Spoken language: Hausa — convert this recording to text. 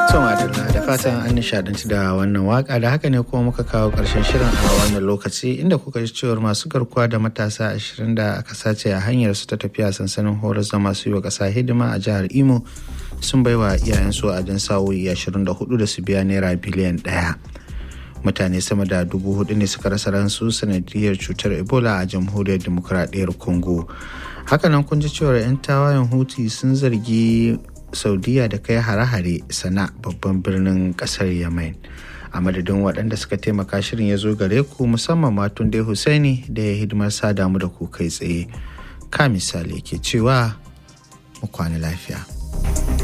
Adalla da fatan an nishadanci da wannan waka da haka ne kuma muka kawo ƙarshen shirin a wannan lokaci inda kuka ji cewar masu garkuwa da matasa 20 da aka sace a hanyar su ta tafiya sansanin horas da masu yi wa ƙasa hidima a jihar Imo sun baiwa iyayensu a jan sa'o'i 24 da su biya naira biliyan ɗaya. mutane sama da dubu hudu ne suka rasa ransu sanadiyar cutar ebola a jamhuriyar demokuraɗiyyar congo hakanan kun ji cewar 'yan tawayen huti sun zargi saudiya da kai hare-hare sana babban birnin kasar yemen a madadin waɗanda suka taimaka shirin ya zo gare ku musamman matun dai husaini da ya hidimar sa damu da ku kai tsaye ka misali ke cewa mu kwana lafiya.